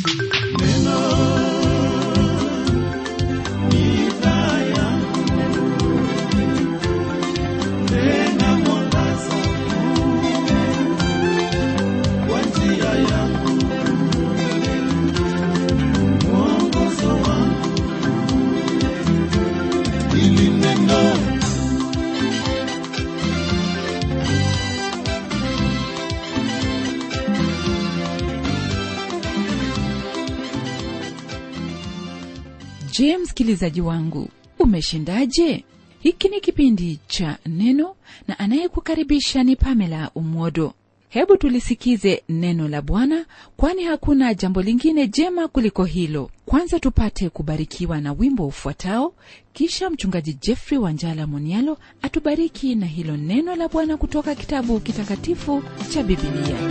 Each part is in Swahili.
je msikilizaji wangu umeshindaje hiki ni kipindi cha neno na anayekukaribisha ni pamela umwodo hebu tulisikize neno la bwana kwani hakuna jambo lingine jema kuliko hilo kwanza tupate kubarikiwa na wimbo ufuatao kisha mchungaji jeffrey wanjala monialo atubariki na hilo neno la bwana kutoka kitabu kitakatifu cha bibilia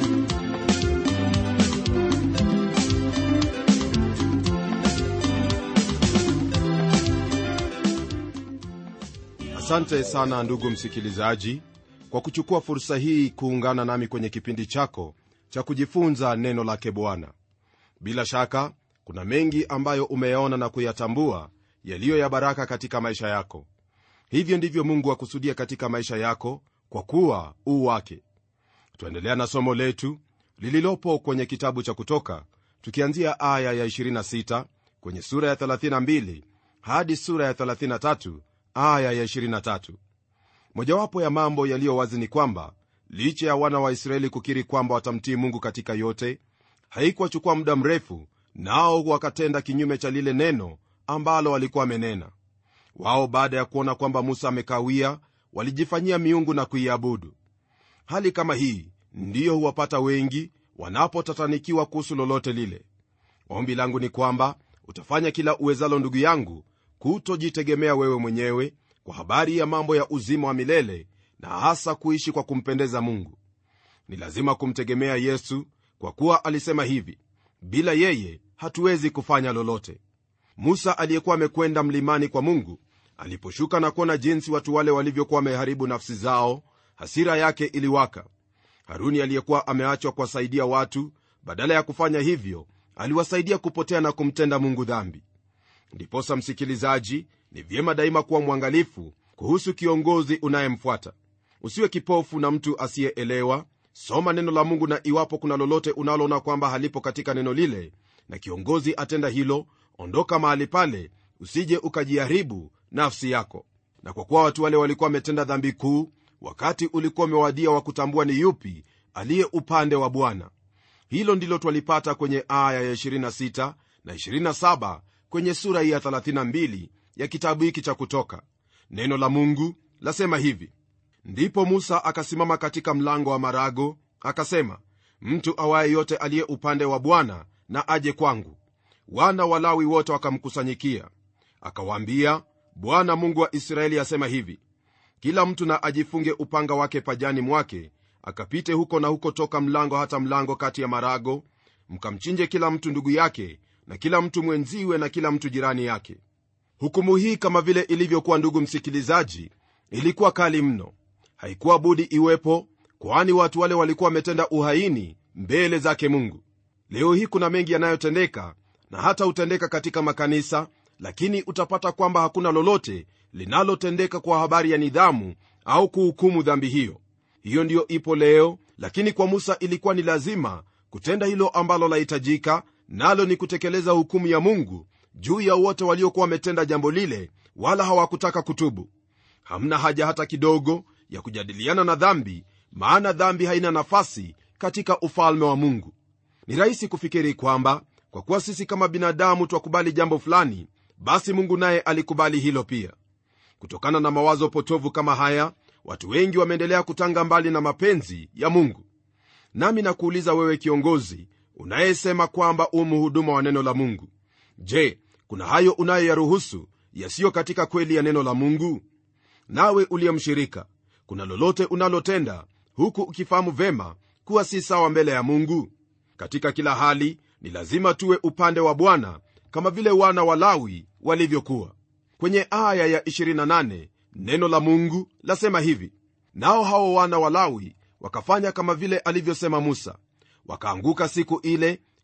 asante sana ndugu msikilizaji kwa kuchukua fursa hii kuungana nami kwenye kipindi chako cha kujifunza neno lake bwana bila shaka kuna mengi ambayo umeyaona na kuyatambua yaliyo ya baraka katika maisha yako hivyo ndivyo mungu akusudia katika maisha yako kwa kuwa uu wake tuendelea na somo letu lililopo kwenye kitabu cha kutoka tukianzia aya ya 26 kwenye sura ya 32 hadi sura ya 33 aya ya 23 mojawapo ya mambo yaliyo wazi ni kwamba licha ya wana wa israeli kukiri kwamba watamtii mungu katika yote haikuwachukua muda mrefu nao wakatenda kinyume cha lile neno ambalo walikuwa wamenena wao baada ya kuona kwamba musa amekawia walijifanyia miungu na kuiabudu hali kama hii ndiyo huwapata wengi wanapotatanikiwa kuhusu lolote lile ombi langu ni kwamba utafanya kila uwezalo ndugu yangu kutojitegemea wewe mwenyewe kwa habari ya mambo ya uzima wa milele na hasa kuishi kwa kumpendeza mungu ni lazima kumtegemea yesu kwa kuwa alisema hivi bila yeye hatuwezi kufanya lolote musa aliyekuwa amekwenda mlimani kwa mungu aliposhuka na kuona jinsi watu wale walivyokuwa wameharibu nafsi zao hasira yake iliwaka haruni aliyekuwa ameachwa kuwasaidia watu badala ya kufanya hivyo aliwasaidia kupotea na kumtenda mungu dhambi ndiposa msikilizaji ni vyema daima kuwa mwangalifu kuhusu kiongozi unayemfuata usiwe kipofu na mtu asiyeelewa soma neno la mungu na iwapo kuna lolote unaloona kwamba halipo katika neno lile na kiongozi atenda hilo ondoka mahali pale usije ukajiharibu nafsi yako na kwa kuwa watu wale walikuwa wametenda dhambi kuu wakati ulikuwa umewadia wa kutambua ni yupi aliye upande wa bwana hilo ndilo twalipata kwenye aya ya 26 na 27 kwenye sura hii ya 32 ya kitabu hiki cha kutoka neno la mungu lasema hivi ndipo musa akasimama katika mlango wa marago akasema mtu awaye yote aliye upande wa bwana na aje kwangu wana walawi wote wakamkusanyikia akawaambia bwana mungu wa israeli asema hivi kila mtu na ajifunge upanga wake pajani mwake akapite huko na huko toka mlango hata mlango kati ya marago mkamchinje kila mtu ndugu yake na kila mtu mwenziwe na kila mtu jirani yake hukumu hii kama vile ilivyokuwa ndugu msikilizaji ilikuwa kali mno haikuwa budi iwepo kwani watu wale walikuwa wametenda uhaini mbele zake mungu leo hii kuna mengi yanayotendeka na hata hutendeka katika makanisa lakini utapata kwamba hakuna lolote linalotendeka kwa habari ya nidhamu au kuhukumu dhambi hiyo hiyo ndiyo ipo leo lakini kwa musa ilikuwa ni lazima kutenda hilo ambalo lahitajika nalo ni kutekeleza hukumu ya mungu juu ya wote waliokuwa wametenda jambo lile wala hawakutaka kutubu hamna haja hata kidogo ya kujadiliana na dhambi maana dhambi haina nafasi katika ufalme wa mungu ni rahisi kufikiri kwamba kwa kuwa sisi kama binadamu twakubali jambo fulani basi mungu naye alikubali hilo pia kutokana na mawazo potovu kama haya watu wengi wameendelea kutanga mbali na mapenzi ya mungu nami nakuuliza wewe kiongozi unayesema kwamba u mhuduma wa neno la mungu je kuna hayo unayoyaruhusu yasiyo katika kweli ya neno la mungu nawe uliyemshirika kuna lolote unalotenda huku ukifahamu vema kuwa si sawa mbele ya mungu katika kila hali ni lazima tuwe upande wa bwana kama vile wana wa lawi walivyokuwa kwenye aya ya 28 neno la mungu lasema hivi nao hao wana wa lawi wakafanya kama vile alivyosema musa wakaanguka siku ile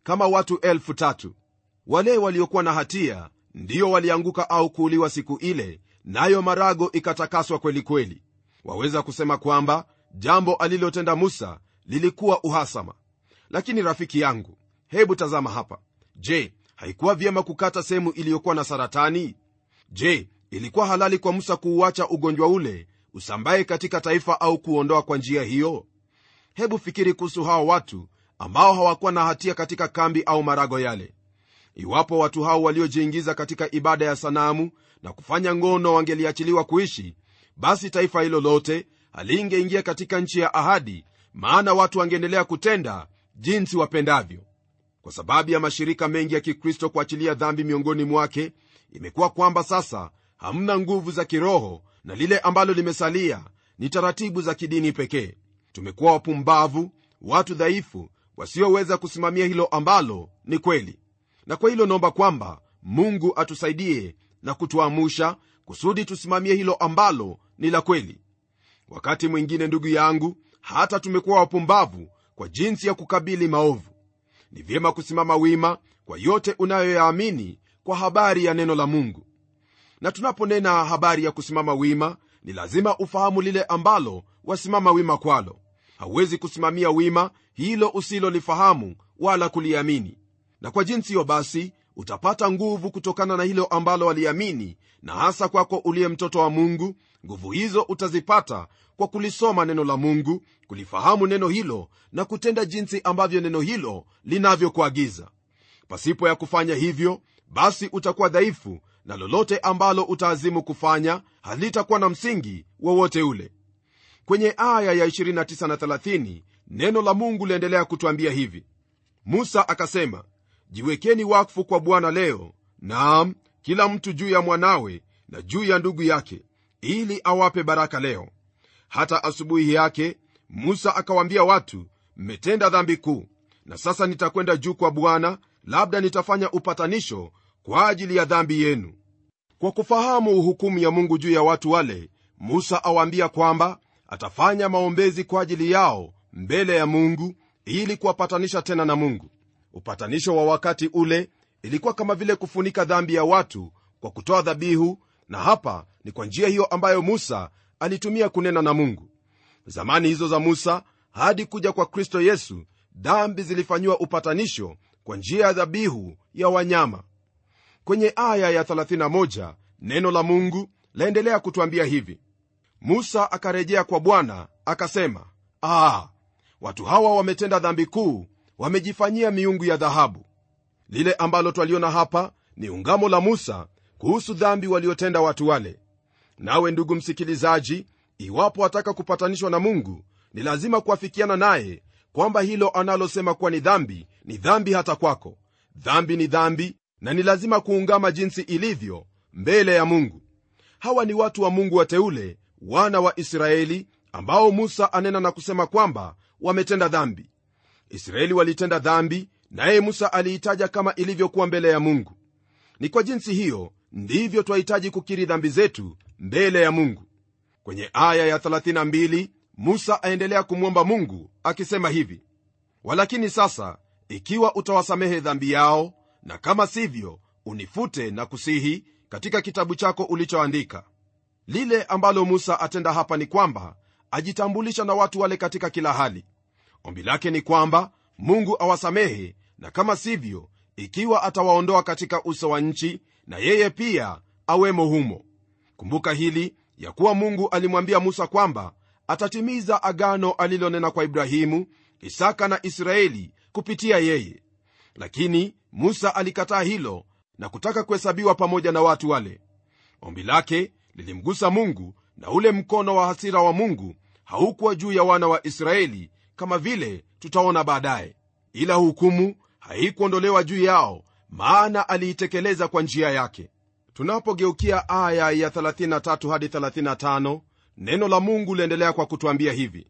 kama watu elfu tatu wale waliokuwa na hatia ndiyo walianguka au kuuliwa siku ile nayo marago ikatakaswa kweli kweli waweza kusema kwamba jambo alilotenda musa lilikuwa uhasama lakini rafiki yangu hebu tazama hapa je haikuwa vyema kukata sehemu iliyokuwa na saratani je ilikuwa halali kwa musa kuuacha ugonjwa ule usambaye katika taifa au kuondoa kwa njia hiyo hebu fikiri kuhusu hao watu ambao hawakuwa na hatia katika kambi au marago yale iwapo watu hao waliojiingiza katika ibada ya sanamu na kufanya ngono wangeliachiliwa kuishi basi taifa hilo lote halingeingia katika nchi ya ahadi maana watu wangeendelea kutenda jinsi wapendavyo kwa sababu ya mashirika mengi ya kikristo kuachilia dhambi miongoni mwake imekuwa kwamba sasa hamna nguvu za kiroho na lile ambalo limesalia ni taratibu za kidini pekee tumekuwa wapumbavu watu dhaifu wasioweza kusimamia hilo ambalo ni kweli na kwa hilo naomba kwamba mungu atusaidie na kutuamusha kusudi tusimamie hilo ambalo ni la kweli wakati mwingine ndugu yangu hata tumekuwa wapumbavu kwa jinsi ya kukabili maovu ni vyema kusimama wima kwa yote unayoyaamini kwa habari ya neno la mungu na tunaponena habari ya kusimama wima ni lazima ufahamu lile ambalo wasimama wima kwalo hauwezi kusimamia wima hilo usilolifahamu wala kuliamini na kwa jinsi hiyo basi utapata nguvu kutokana na hilo ambalo waliamini na hasa kwako uliye mtoto wa mungu nguvu hizo utazipata kwa kulisoma neno la mungu kulifahamu neno hilo na kutenda jinsi ambavyo neno hilo linavyokuagiza pasipo ya kufanya hivyo basi utakuwa dhaifu na lolote ambalo utaazimu kufanya halitakuwa na msingi wowote ule kwenye aya ya 29 na 30 neno la mungu liendelea kutwambia hivi musa akasema jiwekeni wakfu kwa bwana leo naam kila mtu juu ya mwanawe na juu ya ndugu yake ili awape baraka leo hata asubuhi yake musa akawaambia watu mmetenda dhambi kuu na sasa nitakwenda juu kwa bwana labda nitafanya upatanisho kwa ajili ya dhambi yenu kwa kufahamu hukumu ya mungu juu ya watu wale musa awaambia kwamba atafanya maombezi kwa ajili yao mbele ya mungu ili kuwapatanisha tena na mungu upatanisho wa wakati ule ilikuwa kama vile kufunika dhambi ya watu kwa kutoa dhabihu na hapa ni kwa njia hiyo ambayo musa alitumia kunena na mungu zamani hizo za musa hadi kuja kwa kristo yesu dhambi zilifanyiwa upatanisho kwa njia ya dhabihu ya wanyama kwenye aya ya 31 neno la mungu laendelea kutwambia hivi musa akarejea kwa bwana akasema ah, watu hawa wametenda dhambi kuu wamejifanyia miungu ya dhahabu lile ambalo twaliona hapa ni ungamo la musa kuhusu dhambi waliotenda watu wale nawe ndugu msikilizaji iwapo wataka kupatanishwa na mungu ni lazima kuafikiana naye kwamba hilo analosema kuwa ni dhambi ni dhambi hata kwako dhambi ni dhambi na ni lazima kuungama jinsi ilivyo mbele ya mungu hawa ni watu wa mungu wateule wana wa israeli ambao musa anena na kusema kwamba wametenda dhambi israeli walitenda dhambi naye musa aliitaja kama ilivyokuwa mbele ya mungu ni kwa jinsi hiyo ndivyo twahitaji kukiri dhambi zetu mbele ya mungu kwenye aya ya 32 musa aendelea kumwomba mungu akisema hivi walakini sasa ikiwa utawasamehe dhambi yao na kama sivyo unifute na kusihi katika kitabu chako ulichoandika lile ambalo musa atenda hapa ni kwamba ajitambulisha na watu wale katika kila hali ombi lake ni kwamba mungu awasamehe na kama sivyo ikiwa atawaondoa katika uso wa nchi na yeye pia awemo humo kumbuka hili ya kuwa mungu alimwambia musa kwamba atatimiza agano alilonena kwa ibrahimu isaka na israeli kupitia yeye lakini musa alikataa hilo na kutaka kuhesabiwa pamoja na watu wale ombi lake lilimgusa mungu na ule mkono wa hasira wa mungu haukuwa juu ya wana wa israeli kama vile tutaona baadaye ila hukumu haikuondolewa juu yao maana aliitekeleza kwa njia yake tunapogeukia aya ya 33 hadi 35 neno la mungu liendelea kwa kutwambia hivi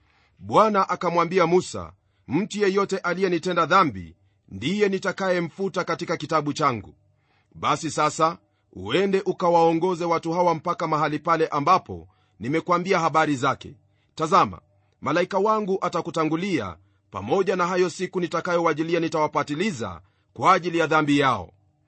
bwana akamwambia musa mtu yeyote aliyenitenda dhambi ndiye nitakayemfuta katika kitabu changu basi sasa uende ukawaongoze watu hawa mpaka mahali pale ambapo nimekwambia habari zake tazama malaika wangu atakutangulia pamoja na hayo siku nitakayowajilia nitawapatiliza kwa ajili ya dhambi yao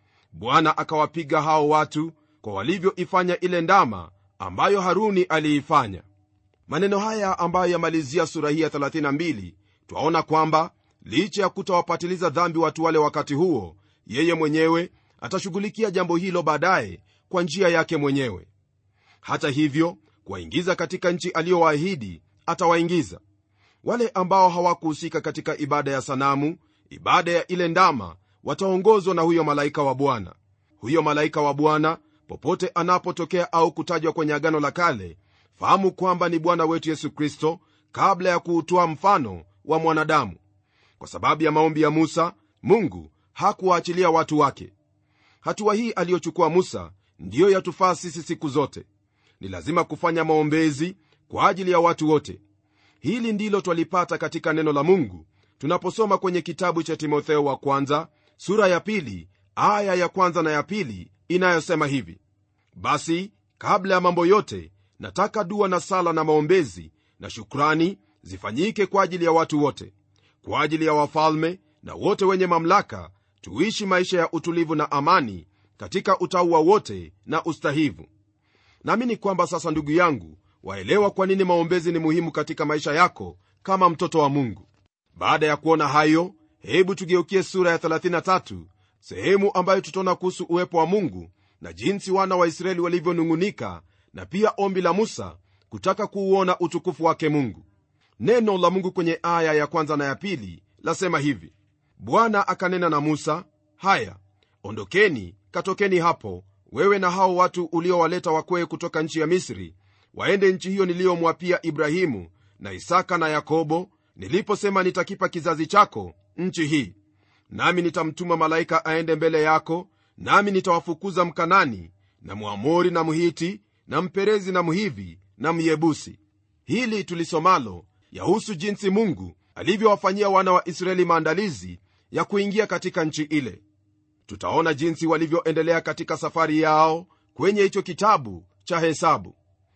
bwana akawapiga hao watu kwa walivyoifanya ile ndama ambayo haruni aliifanya maneno haya ambayo yamalizia sura hii ya 32 twaona kwamba licha ya kutawapatiliza dhambi watu wale wakati huo yeye mwenyewe atashughulikia jambo hilo baadaye kwa njia yake mwenyewe hata hivyo kuwaingiza katika nchi aliyowaahidi atawaingiza wale ambao hawakuhusika katika ibada ya sanamu ibada ya ile ndama wataongozwa na huyo malaika wa bwana huyo malaika wa bwana popote anapotokea au kutajwa kwenye agano la kale fahamu kwamba ni bwana wetu yesu kristo kabla ya kuutoa mfano wa mwanadamu kwa sababu ya maombi ya musa mungu hakuwaachilia watu wake hatua hii aliyochukua musa ndiyo yatufaa sisi siku zote ni lazima kufanya maombezi kwa ajili ya watu wote hili ndilo twalipata katika neno la mungu tunaposoma kwenye kitabu cha timotheo wa kwanza sura ya pili aya ya kwanza na ya pili inayosema hivi basi kabla ya mambo yote nataka dua na sala na maombezi na shukrani zifanyike kwa ajili ya watu wote kwa ajili ya wafalme na wote wenye mamlaka tuishi maisha ya utulivu na amani katika utauwa wote na ustahivu naamini kwamba sasa ndugu yangu waelewa kwa nini maombezi ni muhimu katika maisha yako kama mtoto wa mungu baada ya kuona hayo hebu tugeukie sura ya 33 sehemu ambayo tutaona kuhusu uwepo wa mungu na jinsi wana wa israeli walivyonung'unika na pia ombi la musa kutaka kuuona utukufu wake mungu neno la mungu kwenye aya ya kwanza na ya pili lasema hivi bwana akanena na musa haya ondokeni katokeni hapo wewe na hao watu uliowaleta wakwee kutoka nchi ya misri waende nchi hiyo niliyomwapia ibrahimu na isaka na yakobo niliposema nitakipa kizazi chako nchi hii nami nitamtuma malaika aende mbele yako nami nitawafukuza mkanani na mwamori na mhiti na mperezi na mhivi na myebusi hili tulisomalo yahusu jinsi mungu alivyowafanyia wana wa israeli maandalizi ya kuingia katika nchi ile tutaona jinsi walivyoendelea katika safari yao kwenye hicho kitabu cha hesabu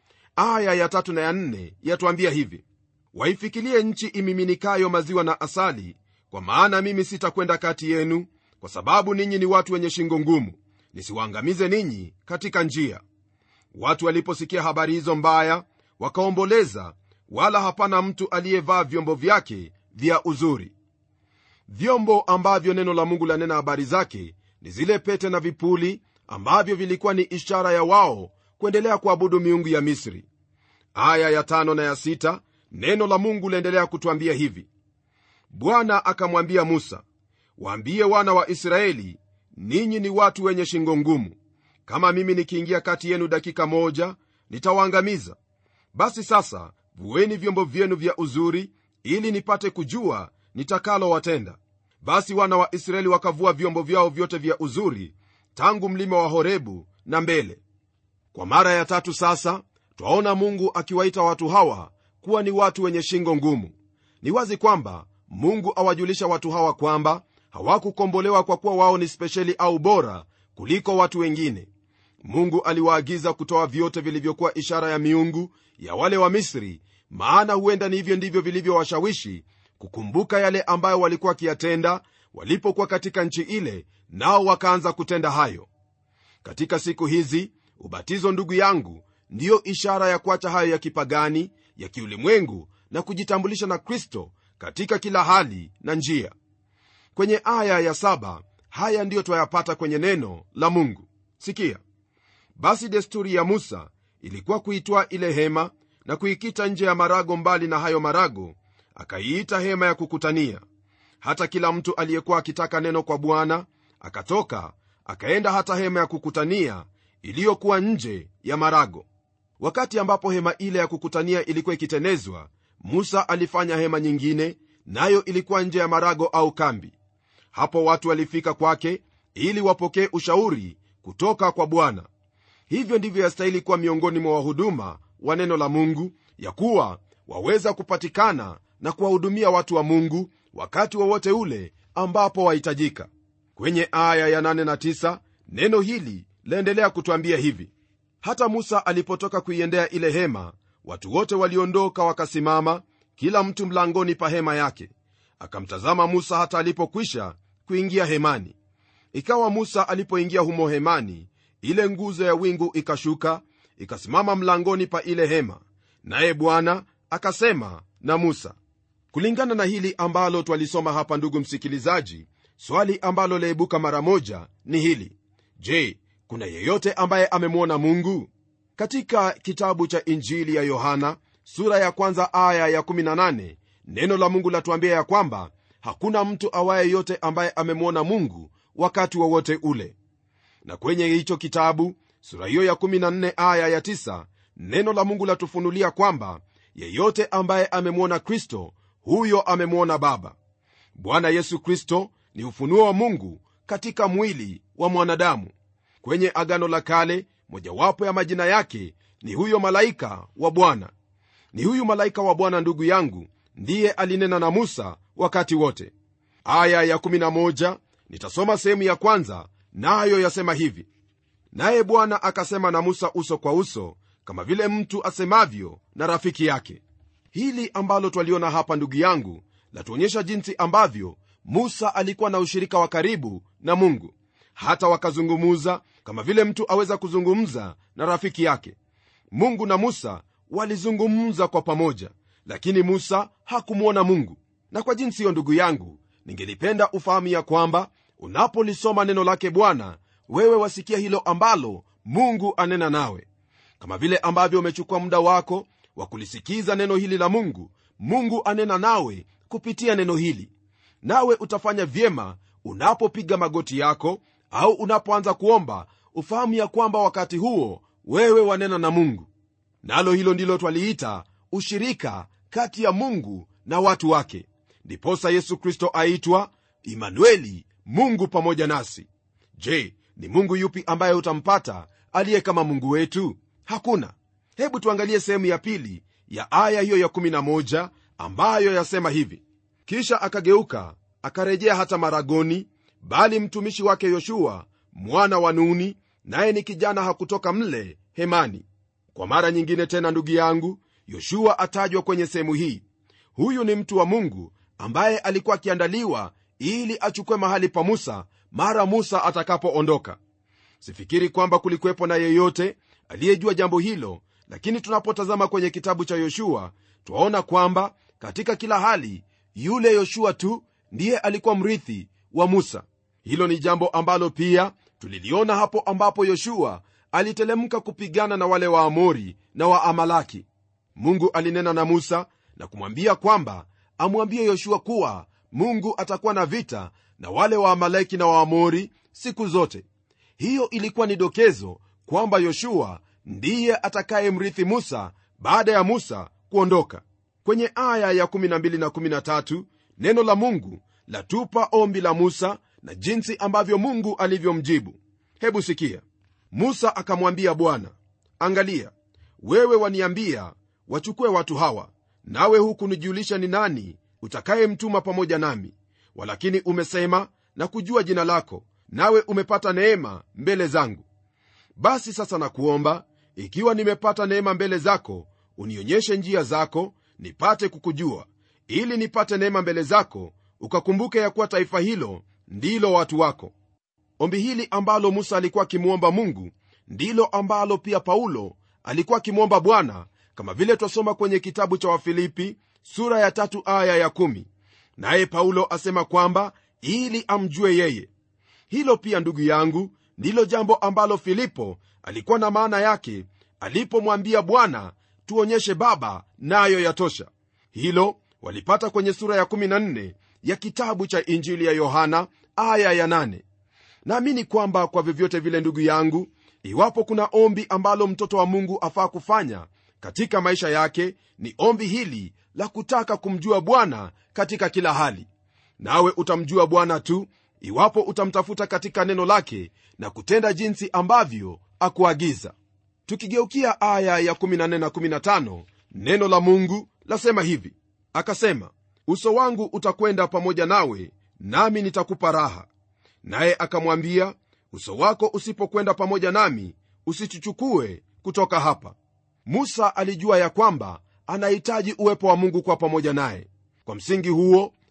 aya ya tatu na ya nne yatuambia hivi waifikilie nchi imiminikayo maziwa na asali kwa maana mimi sitakwenda kati yenu kwa sababu ninyi ni watu wenye shingo ngumu nisiwaangamize ninyi katika njia watu waliposikia habari hizo mbaya wakaomboleza wala hapana mtu aliyevaa vyombo vyake vya uzuri vyombo ambavyo neno la mungu lanena habari zake ni zile pete na vipuli ambavyo vilikuwa ni ishara ya wao kuendelea kuabudu miungu ya misri aya ya tano na ya sita neno la mungu laendelea kutwambia hivi bwana akamwambia musa waambie wana wa israeli ninyi ni watu wenye shingo ngumu kama mimi nikiingia kati yenu dakika moja nitawaangamiza basi sasa vueni vyombo vyenu vya uzuri ili nipate kujua nitakalowatenda basi wana wa israeli wakavua vyombo vyao vyote vya uzuri tangu mlima wa horebu na mbele kwa mara ya tatu sasa twaona mungu akiwaita watu hawa kuwa ni watu wenye shingo ngumu ni wazi kwamba mungu awajulisha watu hawa kwamba hawakukombolewa kwa kuwa wao ni spesheli au bora kuliko watu wengine mungu aliwaagiza kutoa vyote vilivyokuwa ishara ya miungu ya wale wa misri maana huenda ni hivyo ndivyo vilivyowashawishi kukumbuka yale ambayo walikuwa wakiyatenda walipokuwa katika nchi ile nao wakaanza kutenda hayo katika siku hizi ubatizo ndugu yangu ndiyo ishara ya kuacha hayo ya kipagani ya kiulimwengu na kujitambulisha na kristo katika kila hali na njia kwenye aya ya saba haya ndiyo twayapata kwenye neno la mungu sikia basi desturi ya musa ilikuwa kuitwaa ile hema na kuikita nje ya marago mbali na hayo marago akaiita hema ya kukutania hata kila mtu aliyekuwa akitaka neno kwa bwana akatoka akaenda hata hema ya kukutania iliyokuwa nje ya marago wakati ambapo hema ile ya kukutania ilikuwa ikitenezwa musa alifanya hema nyingine nayo ilikuwa nje ya marago au kambi hapo watu walifika kwake ili wapokee ushauri kutoka kwa bwana hivyo ndivyo yastahili kuwa miongoni mwa wahuduma wa neno la mungu ya kuwa waweza kupatikana na kuwahudumia watu wa mungu wakati wowote wa ule ambapo wahitajika kwenye aya ya 8 na 9 neno hili laendelea kutwambia hivi hata musa alipotoka kuiendea ile hema watu wote waliondoka wakasimama kila mtu mlangoni pa hema yake akamtazama musa hata alipokwisha kuingia hemani ikawa musa alipoingia humo hemani ile nguzo ya wingu ikashuka ikasimama mlangoni pa ile hema naye bwana akasema na musa kulingana na hili ambalo twalisoma hapa ndugu msikilizaji swali ambalo laibuka mara moja ni hili je kuna yeyote ambaye amemwona mungu katika kitabu cha injili ya yohana sura ya kwanza aya ya 18 neno la mungu latuambia ya kwamba hakuna mtu awaye yote ambaye amemwona mungu wakati wowote wa ule na kwenye hicho kitabu sura hiyo ya 14 aya ya 9 neno la mungu latufunulia kwamba yeyote ambaye amemwona kristo huyo amemwona baba bwana yesu kristo ni ufunuo wa mungu katika mwili wa mwanadamu kwenye agano la kale mojawapo ya majina yake ni huyo malaika wa bwana ni huyu malaika wa bwana ndugu yangu ndiye alinena na musa wakati wote aya ya 11 nitasoma sehemu ya kwanza nayo na yasema hivi naye bwana akasema na musa uso kwa uso kama vile mtu asemavyo na rafiki yake hili ambalo twaliona hapa ndugu yangu latuonyesha jinsi ambavyo musa alikuwa na ushirika wa karibu na mungu hata wakazungumuza kama vile mtu aweza kuzungumza na rafiki yake mungu na musa walizungumza kwa pamoja lakini musa hakumwona mungu na kwa jinsi hiyo ndugu yangu ningelipenda ufahamu ya kwamba unapolisoma neno lake bwana wewe wasikia hilo ambalo mungu anena nawe kama vile ambavyo umechukua muda wako wa kulisikiza neno hili la mungu mungu anena nawe kupitia neno hili nawe utafanya vyema unapopiga magoti yako au unapoanza kuomba ufahamu ya kwamba wakati huo wewe wanena na mungu nalo hilo ndilo twaliita ushirika kati ya mungu na watu wake ndiposa yesu kristo aitwa imanueli mungu pamoja nasi je ni mungu yupi ambaye utampata aliye kama mungu wetu hakuna hebu tuangalie sehemu ya pili ya aya hiyo ya11 ambayo yasema hivi kisha akageuka akarejea hata maragoni bali mtumishi wake yoshua mwana wa nuni naye ni kijana hakutoka mle hemani kwa mara nyingine tena ndugu yangu yoshua atajwa kwenye sehemu hii huyu ni mtu wa mungu ambaye alikuwa akiandaliwa ili achukue mahali pa musa mara musa atakapoondoka sifikiri kwamba kulikuwepo na yeyote aliyejua jambo hilo lakini tunapotazama kwenye kitabu cha yoshua twaona kwamba katika kila hali yule yoshua tu ndiye alikuwa mrithi wa musa hilo ni jambo ambalo pia tuliliona hapo ambapo yoshua alitelemka kupigana na wale waamori na waamalaki mungu alinena na musa na kumwambia kwamba amwambie yoshua kuwa mungu atakuwa na vita na wale waamaleki na waamori siku zote hiyo ilikuwa ni dokezo kwamba yoshua ndiye atakayemrithi musa baada ya musa kuondoka kwenye aya ya 12 na 13 neno la mungu latupa ombi la musa na jinsi ambavyo mungu alivyomjibu hebu sikia musa akamwambia bwana angalia wewe waniambia wachukue watu hawa nawe huku nijulisha ni nani utakayemtuma pamoja nami walakini umesema na kujua jina lako nawe umepata neema mbele zangu basi sasa nakuomba ikiwa nimepata neema mbele zako unionyeshe njia zako nipate kukujua ili nipate neema mbele zako ukakumbuke ya kuwa taifa hilo ndilo watu wako ombi hili ambalo musa alikuwa akimwomba mungu ndilo ambalo pia paulo alikuwa akimwomba bwana kama vile twasoma kwenye kitabu cha wafilipi sura ya tatu aya ya kumi naye paulo asema kwamba ili amjue yeye hilo pia ndugu yangu ndilo jambo ambalo filipo alikuwa na maana yake alipomwambia bwana tuonyeshe baba nayo na yatosha hilo walipata kwenye sura ya 14 ya kitabu cha injili ya yohana aya ya 8 naamini kwamba kwa vyovyote vile ndugu yangu iwapo kuna ombi ambalo mtoto wa mungu afaa kufanya katika maisha yake ni ombi hili la kutaka kumjua bwana katika kila hali nawe utamjua bwana tu iwapo utamtafuta katika neno lake na kutenda jinsi ambavyo akuagiza tukigeukia aya ya 14 na 15 neno la mungu lasema hivi akasema uso wangu utakwenda pamoja nawe nami nitakupa raha naye akamwambia uso wako usipokwenda pamoja nami usituchukue kutoka hapa musa alijua ya kwamba anahitaji uwepo wa mungu kwa pamoja naye kwa msingi huo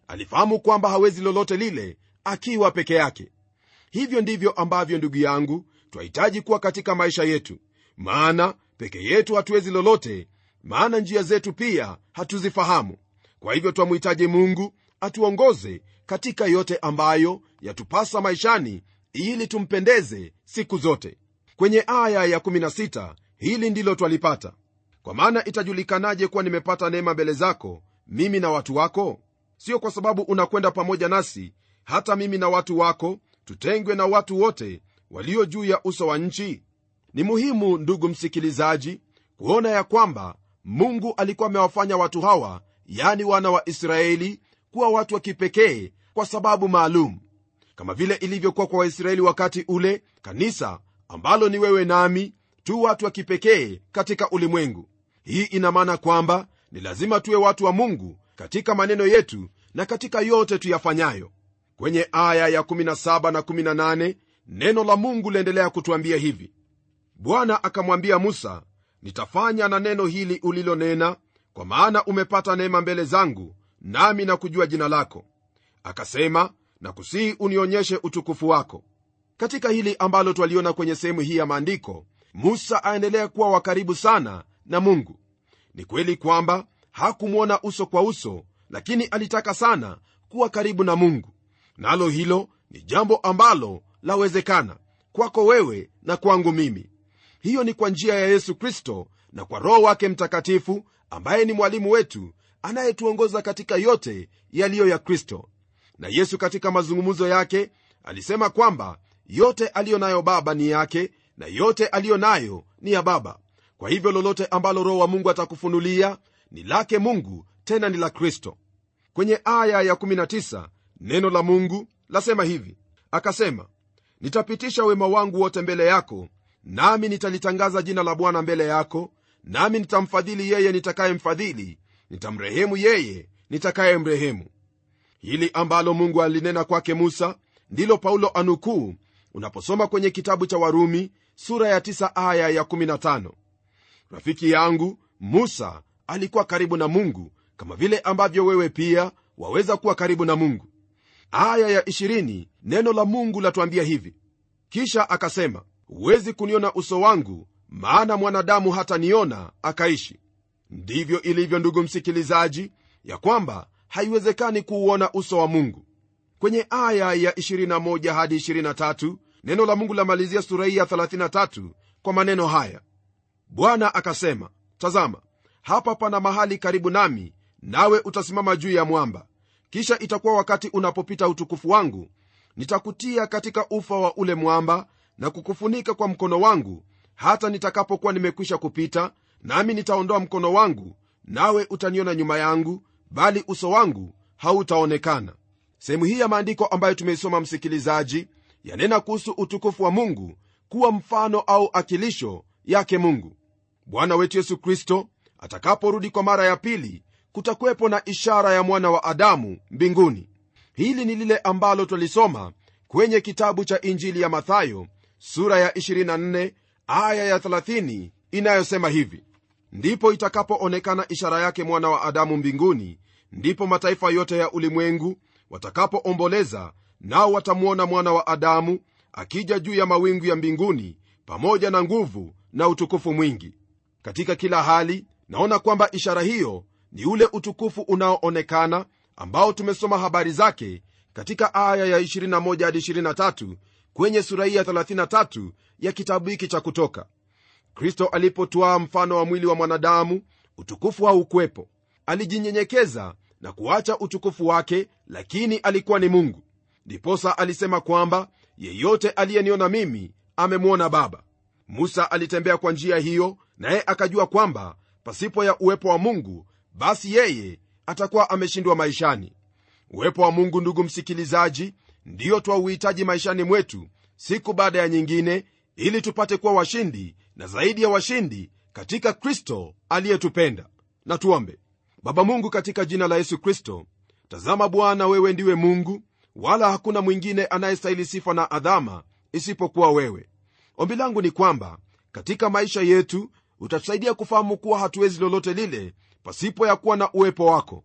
alifahamu kwamba hawezi lolote lile akiwa peke yake hivyo ndivyo ambavyo ndugu yangu twahitaji kuwa katika maisha yetu maana peke yetu hatuwezi lolote maana njia zetu pia hatuzifahamu kwa hivyo twamhitaji mungu atuongoze katika yote ambayo yatupasa maishani ili tumpendeze siku zote kwenye aya ya16 hili ndilo twalipata kwa maana itajulikanaje kuwa nimepata neema mbele zako mimi na watu wako sio kwa sababu unakwenda pamoja nasi hata mimi na watu wako tutengwe na watu wote walio juu ya uso wa nchi ni muhimu ndugu msikilizaji kuona ya kwamba mungu alikuwa amewafanya watu hawa yani wana wa israeli kuwa watu wa kipekee kwa sababu maalum kama vile ilivyokuwa kwa waisraeli wakati ule kanisa ambalo ni wewe nami tu watu wa kipekee katika ulimwengu hii ina maana kwamba ni lazima tuwe watu wa mungu katika maneno yetu na katika yote tuyafanyayo kwenye aya ya 17 na 18 neno la mungu liendelea kutwambia hivi bwana akamwambia musa nitafanya na neno hili ulilonena kwa maana umepata neema mbele zangu nami na kujua jina lako akasema na kusihi unionyeshe utukufu wako katika hili ambalo twaliona kwenye sehemu hii ya maandiko musa aendelea kuwa wa karibu sana na mungu ni kweli kwamba hakumwona uso kwa uso lakini alitaka sana kuwa karibu na mungu nalo hilo ni jambo ambalo lawezekana kwako wewe na kwangu mimi hiyo ni kwa njia ya yesu kristo na kwa roho wake mtakatifu ambaye ni mwalimu wetu anayetuongoza katika yote yaliyo ya kristo na yesu katika mazungumzo yake alisema kwamba yote aliyo nayo baba ni yake na yote aliyo nayo ni ya baba kwa hivyo lolote ambalo roho wa mungu atakufunulia ni lake mungu tena ni la kristo kwenye aya ya 19 neno la mungu lasema hivi akasema nitapitisha wema wangu wote mbele yako nami nitalitangaza jina la bwana mbele yako nami nitamfadhili yeye nitakayemfadhili nitamrehemu yeye nitakayemrehemu hili ambalo mungu alinena kwake musa ndilo paulo anukuu unaposoma kwenye kitabu cha warumi sura ya 9 aya ya 15 rafiki yangu musa alikuwa karibu na mungu kama vile ambavyo wewe pia waweza kuwa karibu na mungu aya ya 20 neno la mungu latuambia hivi kisha akasema huwezi kuniona uso wangu maana mwanadamu hataniona akaishi ndivyo ilivyo ndugu msikilizaji ya kwamba haiwezekani kuuona uso wa mungu kwenye aya ya 21 hadi 23 neno la mungu lamalizia sura hii ya 33 kwa maneno haya bwana akasema tazama hapa pana mahali karibu nami nawe utasimama juu ya mwamba kisha itakuwa wakati unapopita utukufu wangu nitakutia katika ufa wa ule mwamba na kukufunika kwa mkono wangu hata nitakapokuwa nimekwisha kupita nami nitaondoa mkono wangu nawe utaniona nyuma yangu bali uso wangu hautaonekana sehemu hii ya maandiko ambayo tumeisoma msikilizaji yanena kuhusu utukufu wa mungu kuwa mfano au akilisho yake mungu bwana wetu yesu kristo atakaporudi kwa mara ya pili kutakuwepo na ishara ya mwana wa adamu mbinguni hili ni lile ambalo twalisoma kwenye kitabu cha injili ya mathayo sura ya 24 aya ya 30 inayosema hivi ndipo itakapoonekana ishara yake mwana wa adamu mbinguni ndipo mataifa yote ya ulimwengu watakapoomboleza nao watamwona mwana wa adamu akija juu ya mawingu ya mbinguni pamoja na nguvu na utukufu mwingi katika kila hali naona kwamba ishara hiyo ni ule utukufu unaoonekana ambao tumesoma habari zake katika aya ya 21 hadi 23 kwenye sura hii ya 33 ya kitabu hiki cha kutoka kristo alipotwaa mfano wa mwili wa mwanadamu utukufu haukwepo alijinyenyekeza na kuacha utukufu wake lakini alikuwa ni mungu ndiposa alisema kwamba yeyote aliyeniona mimi amemwona baba musa alitembea kwa njia hiyo naye akajua kwamba pasipo ya uwepo wa mungu basi yeye atakuwa ameshindwa maishani uwepo wa mungu ndugu msikilizaji ndiyo twauhitaji maishani mwetu siku baada ya nyingine ili tupate kuwa washindi na zaidi ya washindi katika kristo aliyetupenda na tuombe baba mungu katika jina la yesu kristo tazama bwana wewe ndiwe mungu wala hakuna mwingine anayestahili sifa na adhama isipokuwa wewe ombi langu ni kwamba katika maisha yetu utatusaidia kufahamu kuwa hatuwezi lolote lile pasipo ya kuwa na uwepo wako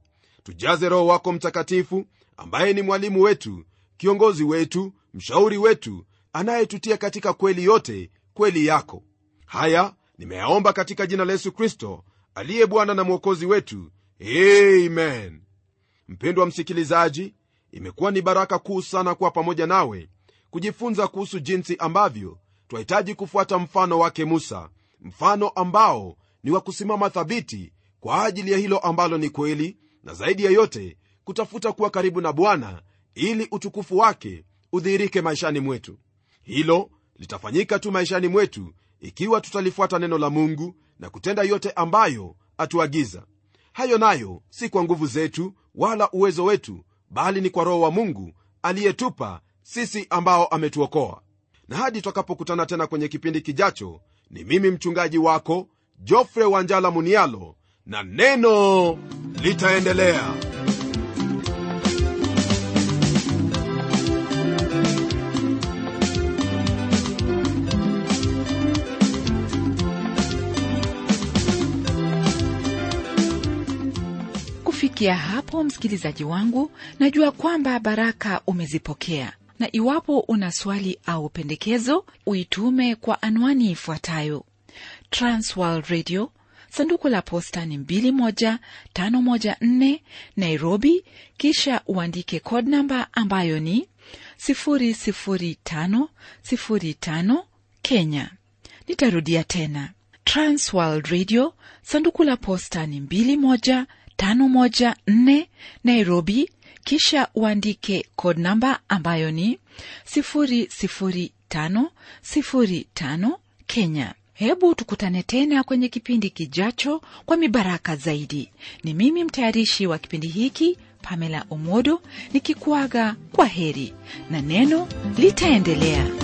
tujaze roho wako mtakatifu ambaye ni mwalimu wetu kiongozi wetu mshauri wetu anayetutia katika kweli yote kweli yako haya nimeyaomba katika jina la yesu kristo aliye bwana na mwokozi wetu amen mpendwa msikilizaji imekuwa ni baraka kuu sana kuwa pamoja nawe kujifunza kuhusu jinsi ambavyo twahitaji kufuata mfano wake musa mfano ambao ni wa kusimama thabiti kwa ajili ya hilo ambalo ni kweli na zaidi ya yote kutafuta kuwa karibu na bwana ili utukufu wake udhihirike maishani mwetu hilo litafanyika tu maishani mwetu ikiwa tutalifuata neno la mungu na kutenda yote ambayo atuagiza hayo nayo si kwa nguvu zetu wala uwezo wetu bali ni kwa roho wa mungu aliyetupa sisi ambao ametuokoa na hadi twakapokutana tena kwenye kipindi kijacho ni mimi mchungaji wako jofre wanjala munialo na neno litaendelea kufikia hapo msikilizaji wangu najua kwamba baraka umezipokea na iwapo una swali au pendekezo uitume kwa anwani ifuatayo transworld radio sanduku la posta ni 21514 nairobi kisha uandike code namba ambayo ni 00505 kenya nitarudia tena transworld radio sanduku la posta ni 21514 nairobi kisha uandike code namba ambayo ni 00505 kenya hebu tukutane tena kwenye kipindi kijacho kwa mibaraka zaidi ni mimi mtayarishi wa kipindi hiki pamela omodo nikikuaga kwa heri na neno litaendelea